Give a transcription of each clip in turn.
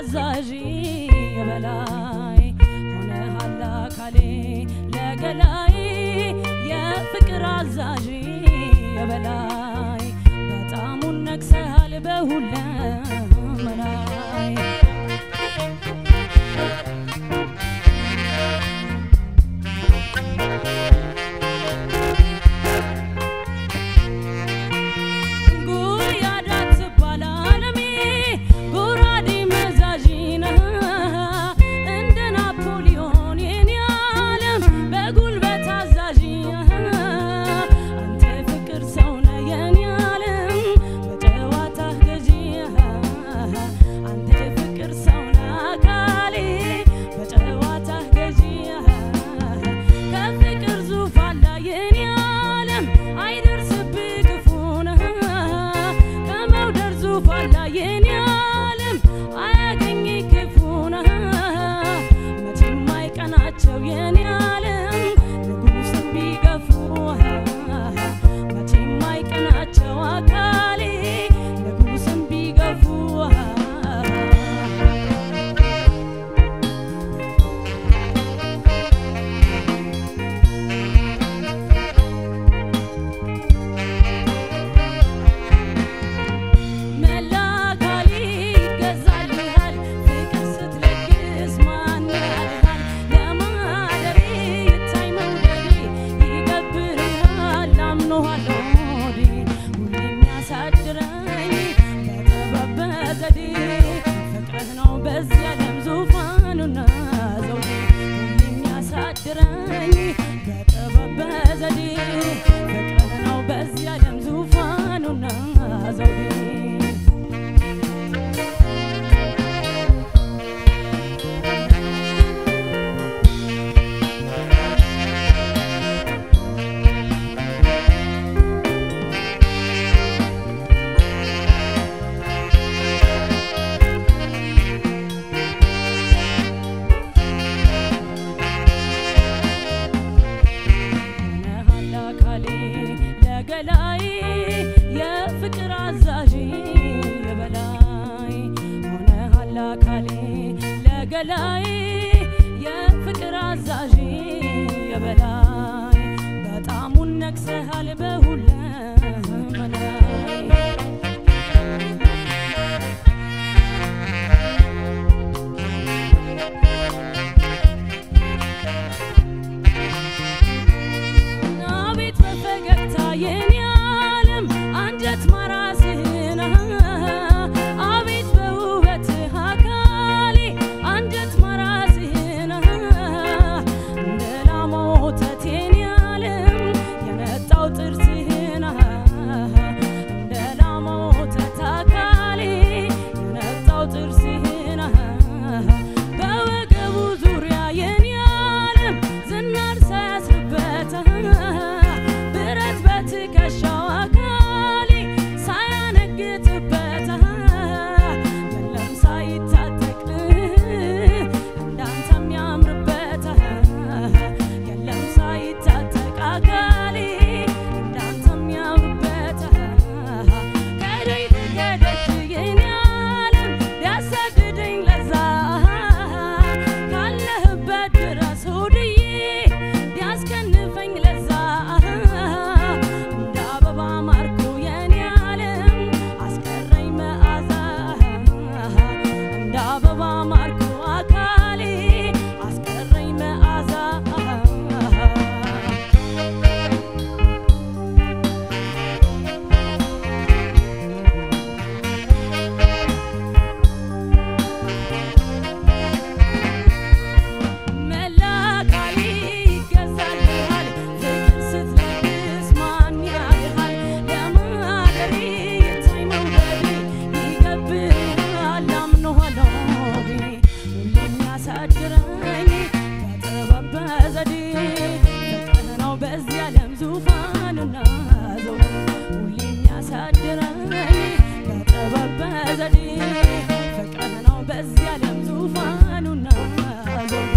አዛዥ የበላይ ሆነሃል አካሌ ለገላይ የፍቅር አዛዥ የበላይ በጣሙን ነግሰሃል በሁለመናይ ጉያዳ ትባል አለሜ ጎራዴ መዛዥ ነህ እንደ ናፖሊዮን የኔ ዓለም በጉልበት አዛዥ አንተ ፍቅር ሰው ነህ የኔ ዓለም በጨዋታህ ገዢ አንተ ፍቅር ሰው ነህ አካሌ በጨዋታህ ገዢ ከፍቅር ዙፋን ላይ የኔ ዓለም አይደርስብህ ክፉ ነህ ከመውደድ ዙፋን ላይ የኔ ዓለም አያገኝ ክፉ ነህ መቼም አይቀናቸው የኔ ዓለም ንጉሥን ቢገፉ መቼም አይቀናቸው አካሌ ንጉሥን ቢገፉ መላ አካሌ ይገዛልሃል ፍቅር ስትለግስ ማን ያልሃል ለማደሬ ይታይ መውደዴ ይገብርሃል አምኖሃለሁ ሆዴ ሁሌ የሚያሳድረኝ በጥበብ በዘዴ ፍቅርህ ነው በዚህ ዓለም ዙፋኑና ዘውዴ ሁሌ የሚያሳድረኝ በጥበብ በዘዴ ፍቅርህ ነው በዚህ ዓለም ዙፋኑና ዘውዴ ሆነሃል አካሌ ለገላይ የፍቅር አዛዥ የበላይ ሆነሃል አካሌ ለገላይ የፍቅር አዛዥ የበላይ በጣሙን ነግሰሃል በሁለመናይ አቤት በፈገግታ የኔ ዓለም አንጀት ማራስህን አቤት በውበትህ አካሌ አንጀት ማራስህን እንደ ላም ወተት የኔ ዓለም የነጣው ጥርስህን እንደ ላም ወተት አካሌ የነጣው ጥርስህን በወገቡ ዙሪያ የኔ ዓለም ዝናር ሳያስርበት ብረት በትከሻው አካሌ ሳያነግትበት የለም ሳይታጠቅ እንዳንተ የሚያምርበት የለም ሳይታጠቅ አካሌ እንዳንተ የሚያምርበት ከደይ ተከደች የኔ ዓለም ሊያሳድደኝ ለዛ ካለህበት ድረስ ሆድዬ ሊያስከንፈኝ ለዛ እንደ አበባ ማርኮ የኔ ዓለም አስቀረኝ መዓዛ እንደ አበባ ማርኮ አካሌ አስቀረኝ መዓዛ መላ አካሌ ይገዛልሃል ፍቅር ስትለግስ ማን ያልሃል ለማደሬ ይታይ መውደዴ ይገብርሃል አምኖሃለሁ ሆዴ ሁሌ የሚያሳድረኝ በጥበብ በዘዴ ፍቅርህ ነው በዚህ ዓለም ዙፋኑና ዘውዴ ሁሌ የሚያሳድረኝ በጥበብ በዘዴ ፍቅርህ ነው በዚህ ዓለም ዙፋኑና ዘውዴ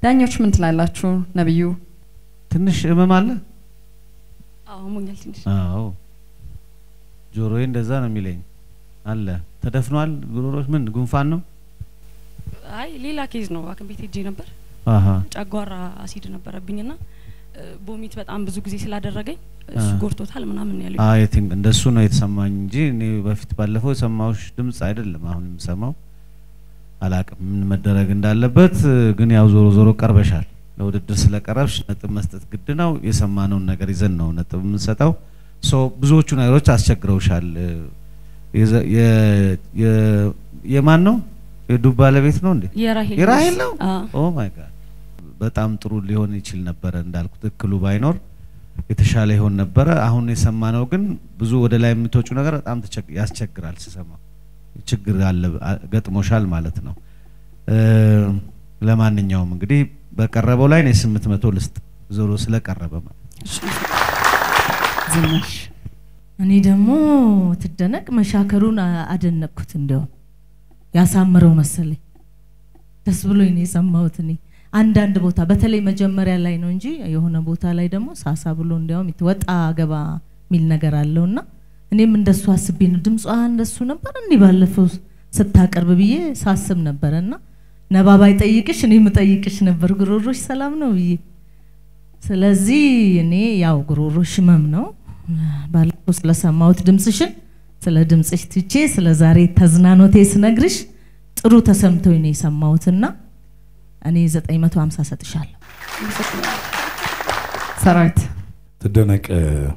ዳኞች ምን ትላላችሁ? ነብዩ ትንሽ ህመም አለ። አዎ ሞኛል ትንሽ አዎ ጆሮዬ እንደዛ ነው የሚለኝ። አለ ተደፍኗል። ጉሮሮች ምን ጉንፋን ነው? አይ ሌላ ኬዝ ነው። ሐኪም ቤት ሄጄ ነበር። አሀ ጨጓራ አሲድ ነበረብኝና እ፣ ቦሚት በጣም ብዙ ጊዜ ስላደረገኝ እሱ አ። ጎርቶታል ምናምን ያለው አይ ቲንክ እንደሱ ነው የተሰማኝ እንጂ እኔ በፊት ባለፈው የሰማሁሽ ድምጽ አይደለም አሁን የምሰማው። አላቅም ምን መደረግ እንዳለበት ግን ያው ዞሮ ዞሮ ቀርበሻል። ለውድድር ስለቀረብሽ ነጥብ መስጠት ግድ ነው። የሰማነውን ነገር ይዘን ነው ነጥብ የምንሰጠው። ሶ ብዙዎቹ ነገሮች አስቸግረውሻል። የዘ- የ- የ- የማን ነው የዱብ ባለቤት ነው እንዴ? የራሄል የራሄል ነው? አ፣ ኦ ማይ ጋድ በጣም ጥሩ ሊሆን ይችል ነበረ። እንዳልኩት እክሉ ባይኖር የተሻለ ይሆን ነበረ። አሁን የሰማነው ግን ብዙ ወደ ላይ የምትወጩ ነገር በጣም ተቸግ- ያስቸግራል። ስሰማ ችግር አለ አ- ገጥሞሻል ማለት ነው። እ፣ ለማንኛውም እንግዲህ በቀረበው ላይ እኔ ስምንት መቶ ልስጥ ዞሮ ስለቀረበ ማለት ነው። እሺ፣ ዝናሽ እኔ ደግሞ ትደነቅ መሻከሩን አ- አደነቅኩት። እንዲያውም ያሳምረው መሰለኝ ደስ ብሎኝ ነው የሰማሁት። እኔ አንዳንድ ቦታ በተለይ መጀመሪያ ላይ ነው እንጂ የሆነ ቦታ ላይ ደግሞ ሳሳ ብሎ እንዲያውም ወጣ ገባ የሚል ነገር አለውና እኔም እንደሱ አስቤ ነው ድምጿ እንደሱ ነበር እንዲህ ባለፈው ስታቀርብ ብዬ ሳስብ ነበረና ነባ ባይጠይቅሽ እኔ ምጠይቅሽ ነበር ጉሮሮሽ ሰላም ነው ብዬ ስለዚህ እኔ ያው ጉሮሮሽ ህመም ነው ባለፈው ስለሰማሁት ድምፅሽን ስለ ድምፅሽ ትቼ ስለ ዛሬ ተዝናኖቴ ስነግርሽ ጥሩ ተሰምቶኝ ነው የሰማሁትና እኔ 950 ሰጥሻለሁ። አመሰግናለሁ። ሰራዊት ትደነቅ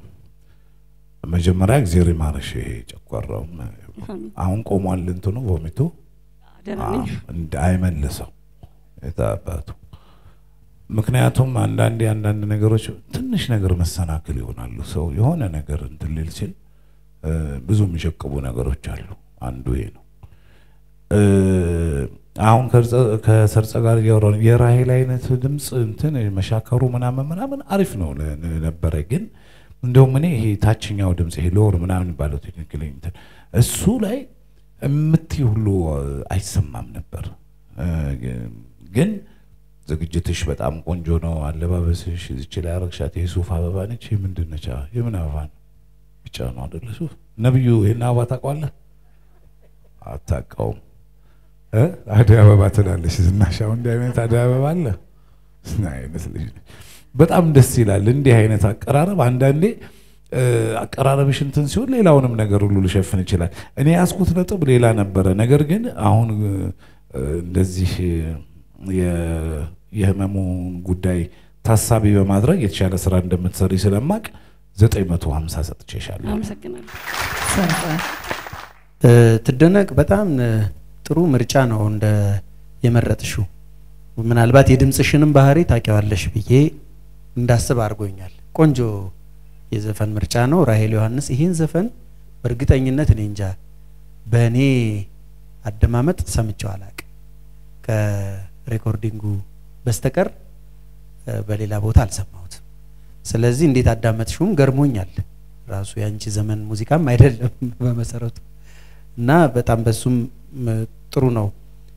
መጀመሪያ እግዜር ይማርሽ። ይሄ ጨጓራው አሜን። አሁን ቆሟል እንትኑ ቮሚቱ ደህና ነኝ። እንደ አይመልሰው የታባቱ ምክንያቱም አንዳንዴ አንዳንድ ነገሮች ትንሽ ነገር መሰናክል ይሆናሉ። ሰው የሆነ ነገር እንትን ሊል ሲል እ፣ ብዙ የሚሸቅቡ ነገሮች አሉ። አንዱ ይሄ ነው። እ፣ አሁን ከርጸ- ከሰርጸ ጋር እያወራን የራሄል አይነት ድምፅ እንትን መሻከሩ ምናምን ምናምን አሪፍ ነው ለ- ለ- ነበረ ግን እንደውም እኔ ይሄ ታችኛው ድምፅ ይሄ ሎር ምናምን ባለው ቴክኒካሊ እንትን እሱ ላይ የምትይ ሁሉ አይሰማም ነበር። እ፣ ግን ዝግጅትሽ በጣም ቆንጆ ነው። አለባበስሽ እዚች ላይ አረግሻት የሱፍ አበባ ነች። ይህ ምንድን ነች? የምን አበባ ነው? ቢጫ ነው አይደለ? ሱፍ ነብዩ ይህን አበባ ታውቀዋለህ? አታውቀውም? እ? አደይ አበባ ትላለች ዝናሽ። አሁን እንዲህ አይነት አደይ አበባ አለ? ምን አይነት ልጅ ነች? በጣም ደስ ይላል። እንዲህ አይነት አቀራረብ አንዳንዴ እ፣ አቀራረብሽ እንትን ሲሆን ሌላውንም ነገር ሁሉ ሊሸፍን ይችላል። እኔ ያስኩት ነጥብ ሌላ ነበረ። ነገር ግን አሁን እ፣ እንደዚህ የ- የህመሙን ጉዳይ ታሳቢ በማድረግ የተሻለ ስራ እንደምትሰሪ ስለማቅ 950 ሰጥቼሻለሁ። አመሰግናለሁ። ሰርጸ እ፣ ትደነቅ በጣም እ፣ ጥሩ ምርጫ ነው እንደ የመረጥሽው። ምናልባት የድምፅሽንም ባህሪ ታውቂዋለሽ ብዬ እንዳስብ አድርጎኛል። ቆንጆ የዘፈን ምርጫ ነው። ራሄል ዮሐንስ ይህን ዘፈን በእርግጠኝነት እኔ እንጃ በእኔ አደማመጥ ሰምቼው አላቅም ከሬኮርዲንጉ በስተቀር እ፣ በሌላ ቦታ አልሰማሁትም። ስለዚህ እንዴት አዳመጥሽውም ገርሞኛል። ራሱ የአንቺ ዘመን ሙዚቃም አይደለም በመሰረቱ እና በጣም በሱም ም፣ ጥሩ ነው።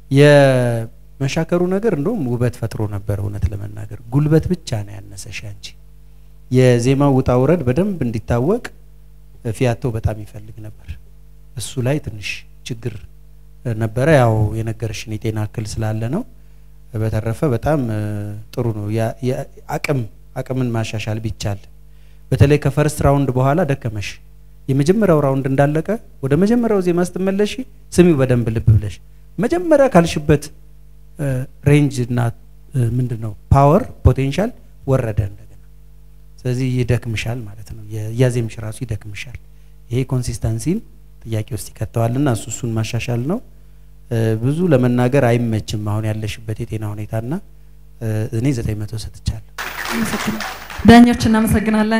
የመሻከሩ ነገር እንደውም ውበት ፈጥሮ ነበር። እውነት ለመናገር ጉልበት ብቻ ነው ያነሰሽ አንቺ። የዜማው ውጣ ውረድ በደንብ እንዲታወቅ እ፣ ፊያቶ በጣም ይፈልግ ነበር። እሱ ላይ ትንሽ ችግር እ፣ ነበረ። ያው የነገርሽን የጤና እክል ስላለ ነው። በተረፈ በጣም እ፣ ጥሩ ነው። ያ- ያ- አቅም አቅምን ማሻሻል ቢቻል በተለይ ከፈርስት ራውንድ በኋላ ደከመሽ። የመጀመሪያው ራውንድ እንዳለቀ ወደ መጀመሪያው ዜማ ስትመለሺ ስሚው በደንብ ልብ ብለሽ መጀመሪያ ካልሽበት እ፣ ሬንጅ እና እ፣ ምንድን ነው ፓወር ፖቴንሻል ወረደ እንደገና። ስለዚህ ይደክምሻል ማለት ነው። የ- እያዜምሽ ራሱ ይደክምሻል። ይሄ ኮንሲስተንሲን ጥያቄ ውስጥ ይከተዋልና እሱ እሱን ማሻሻል ነው። እ፣ ብዙ ለመናገር አይመችም አሁን ያለሽበት የጤና ሁኔታና እ፣ እኔ ዘጠኝ መቶ ሰጥቻለሁ። አመሰግናለሁ። ዳኞች እናመሰግናለን።